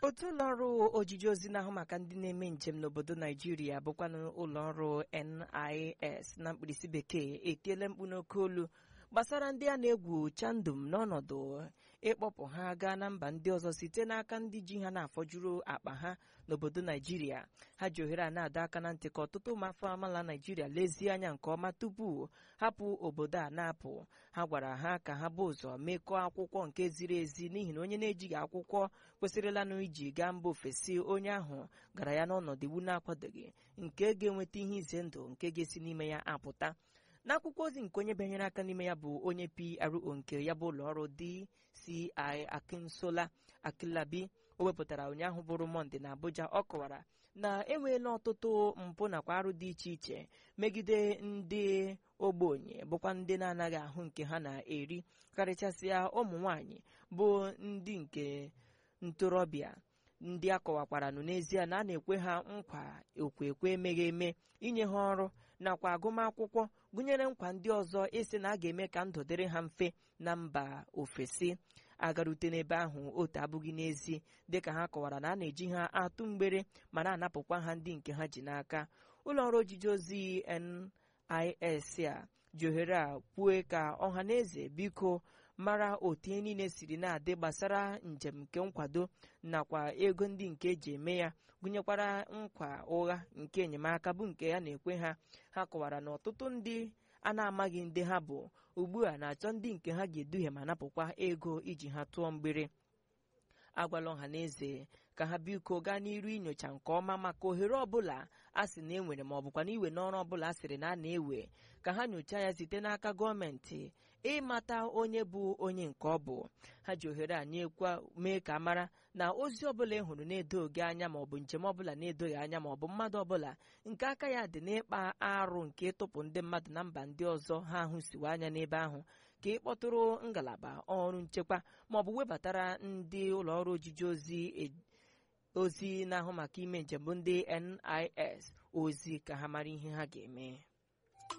otu ụlọọrụ ojiji ozi na-ahụ maka ndị na-eme njem n'obodo naijiria bụkwanụ ụlọọrụ NIS na mkpirisi bekee etiela mkpu n'oke olu gbasara ndị a na-egwu chandum n'ọnọdụ ịkpọpụ ha gaa na mba ndị ọzọ site n'aka ndị ji ha na-afọjuru akpa ha n'obodo naijiria ha ji ohere a na-adọ aka na ntị ka ọtụtụ ụmụafọ amala naijiria lezie anya nke ọma tupu hapụ obodo a na-apụ ha gwara ha ka ha bụ ụzọ mekọọ akwụkwọ nke ziri ezi n'ihi na onye na-ejighị akwụkwọ kwesịrịlanụ iji gaa mba ofesi onye ahụ gara ya n'ọnọdụ iwu na-akwadoghị nke ga-enweta ihe ize ndụ nke ga-esi n'ime ya apụta n'akwụkwọ ozi nke onye bịanyere aka n'ime ya bụ onye PRO nke ya bụ ụlọọrụ DCI Akinsola Akilabi o wepụtara ụnyaahụ bụrụ Mọnde na Abuja ọ kọwara na enweela ọtụtụ mpụ nakwa arụ dị iche iche megide ndị ogbenye bụkwa ndị na-anaghị ahụ nke ha na-eri karịchasịa ụmụ nwanyị bụ ndị nke ntorobịa ndị a kọwakwaranụ n'ezie na a na-ekwe ha nkwa okwekwe emeghị eme inye ha ọrụ nakwa agụmakwụkwọ gụnyere nkwa ndị ọzọ ịsị na a ga-eme ka ndụ dịrị ha mfe na mba ofesi agarute n'ebe ahụ otu abụghị n'ezi dịka ha kọwara na a na-eji ha atụ mgbere ma na-anapụkwa ha ndị nke ha ji n'aka ụlọọrụ ojiji ozi NIS a ji ohere a kwue ka ọha na eze biko mara otu ihe niile siri na-adị gbasara njem nke nkwado nakwa ego ndị nke eji eme ya gụnyekwara nkwa ụgha nke enyemaka bụ nke ya na-ekwe ha ha kọwara na ọtụtụ ndị a na-amaghị ndị ha bụ ugbu a na-achọ ndị nke ha ga-eduhie ma napụkwa ego iji ha tụọ mgbere agwala ọha na eze ka ha biko gaa n'iru inyocha nke ọma maka ohere ọbụla a sị na enwere ma ọ bụkwa na iwe n'ọrụ ọbụla a sịrị na a na-ewe ka ha nyochaa ya site n'aka gọọmenti ịmata onye bụ onye nke ọ bụ ha ji ohere a nyekwa mee ka mara na ozi ọbụla ị hụrụ na-edoghị anya ma ọ bụ njem ọbụla na-edoghị anya ma ọ bụ mmadụ ọbụla nke aka ya dị n'ịkpa arụ nke ịtụpụ ndị mmadụ na mba ndị ọzọ ha ahụsiwe anya n'ebe ahụ ka ị kpọtụrụ ngalaba ọrụ nchekwa ma ọ bụ webatara ndị ụlọọrụ ojiji ozi ozi na-ahụ maka ime njem bụ ndị NIS ozi ka ha mara ihe ha ga-eme